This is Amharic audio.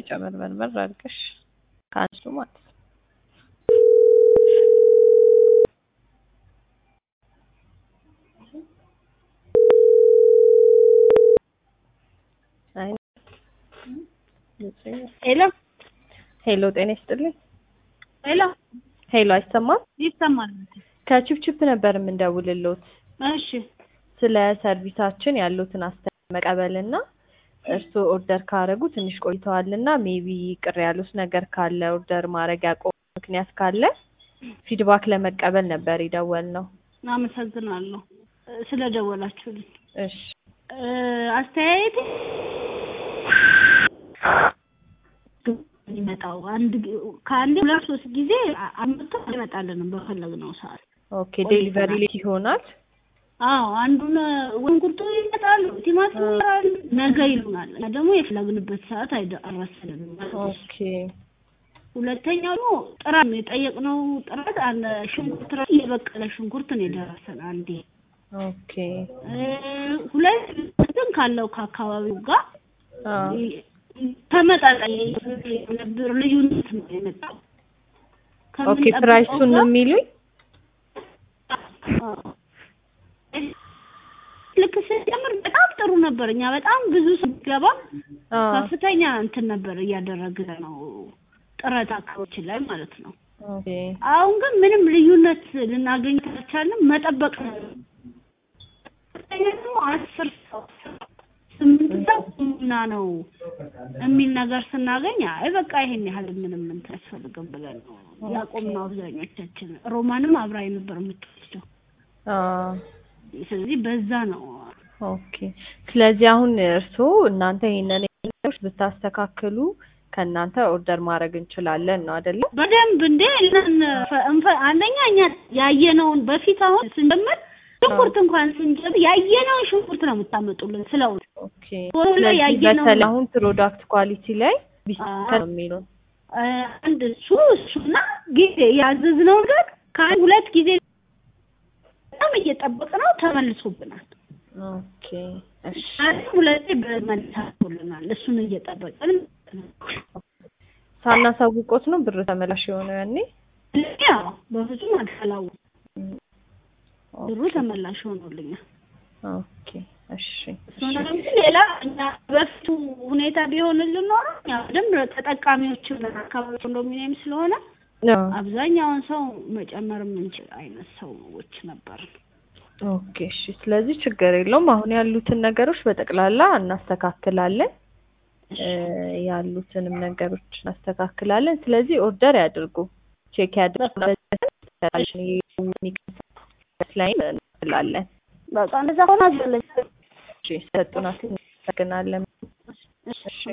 ጨመርመርመር አድርገሽ ከአንሱ ማለት ነው። አይ ሄሎ ሄሎ፣ ጤና ይስጥልኝ። ሄሎ ሄሎ፣ አይሰማም? ይሰማል። ከቺፕቺፕ ነበር የምንደውልልዎት እሺ ስለ ሰርቪሳችን ያሉትን አስተያየት መቀበልና እርስዎ ኦርደር ካረጉ ትንሽ ቆይተዋልና ሜቢ ቅር ያሉት ነገር ካለ ኦርደር ማድረግ ያቆሙ ምክንያት ካለ ፊድባክ ለመቀበል ነበር የደወልነው። አመሰግናለሁ ስለደወላችሁልኝ። እሺ አስተያየት ይመጣው አንድ ከአንዴ ሁለት ሶስት ጊዜ አምጥቶ አይመጣልንም በፈለግነው ሰዓት። ኦኬ ዴሊቨሪ ሌት ይሆናል። አዎ አንዱን ሽንኩርቱ ይመጣሉ፣ ቲማቲም ይመጣሉ፣ ነገ ይሉናል። እና ደግሞ የፈለግንበት ሰዓት አይደረሰልንም። ኦኬ ሁለተኛው ደግሞ ጥራት የጠየቅነው ጥራት አለ ሽንኩርት ራሱ የበቀለ ሽንኩርት ነው የደረሰን አንዴ። ኦኬ ሁለት ግን ካለው ከአካባቢው ጋር አዎ ተመጣጣኝ ልዩነት ነው የመጣው። ኦኬ ፕራይሱን ነው የሚሉኝ? ልክ ስንጀምር በጣም ጥሩ ነበር። እኛ በጣም ብዙ ስንገባ አዎ ከፍተኛ እንትን ነበር እያደረግን ነው ጥረት አካባቢዎችን ላይ ማለት ነው። ኦኬ አሁን ግን ምንም ልዩነት ልናገኝ ካልቻልንም መጠበቅ ነው። ከፍተኛ ደግሞ አስር ሰው ስምንት ሰው እና ነው የሚል ነገር ስናገኝ አይ በቃ ይሄን ያህል ምንም እንትን አያስፈልግም ብለን ነው ያቆምነው አብዛኞቻችን። ሮማንም አብራ ነበር የምትወስደው። አዎ ስለዚህ በዛ ነው ኦኬ ስለዚህ አሁን እርስዎ እናንተ ይሄንን ነገሮች ብታስተካክሉ ከእናንተ ኦርደር ማድረግ እንችላለን ነው አይደለ? በደንብ እንዴ እነን እንፈ- አንደኛ እኛ ያየነውን በፊት አሁን ስንጀምር ሽንኩርት እንኳን ስንጀምር ያየነውን ሽንኩርት ነው የምታመጡልን ስለው ኦኬ ቶሎ ላይ ስለዚህ ያየነው- በተለይ አሁን ፕሮዳክት ኳሊቲ ላይ ቢስተካከል ነው የሚሉን። አንድ እሱ እሱና ጊዜ ያዘዝነው ነገር ከአንድ ሁለት ጊዜ በጣም እየጠበቅነው ተመልሶብናል። ኦኬ እሺ አንድ ሁለቴ በመልሳቶልናል። እሱን እየጠበቅን ሳናሳውቆት ነው ብር ተመላሽ የሆነው ያኔ? ያው በፍጹም አልፈላው ብሩ ተመላሽ ሆኖልኛል። ኦኬ እሺ እሱን እንጂ ሌላ እኛ በፊቱ ሁኔታ ቢሆንልን ኖሮ እኛ በደንብ ተጠቃሚዎችን አካባቢ ኮንዶሚኒየም ስለሆነ አዎ አብዛኛውን ሰው መጨመር የምንችል አይነት ሰዎች ነበር። ኦኬ እሺ ስለዚህ ችግር የለውም። አሁን ያሉትን ነገሮች በጠቅላላ እናስተካክላለን። እ ያሉትንም ነገሮች እናስተካክላለን። ስለዚህ ኦርደር ያድርጉ፣ ቼክ ያድርጉ። ላይ እንላለን። በቃ እንደዛ ሆነ አዘለች እሺ ሰጡናት። እናመሰግናለን። እሺ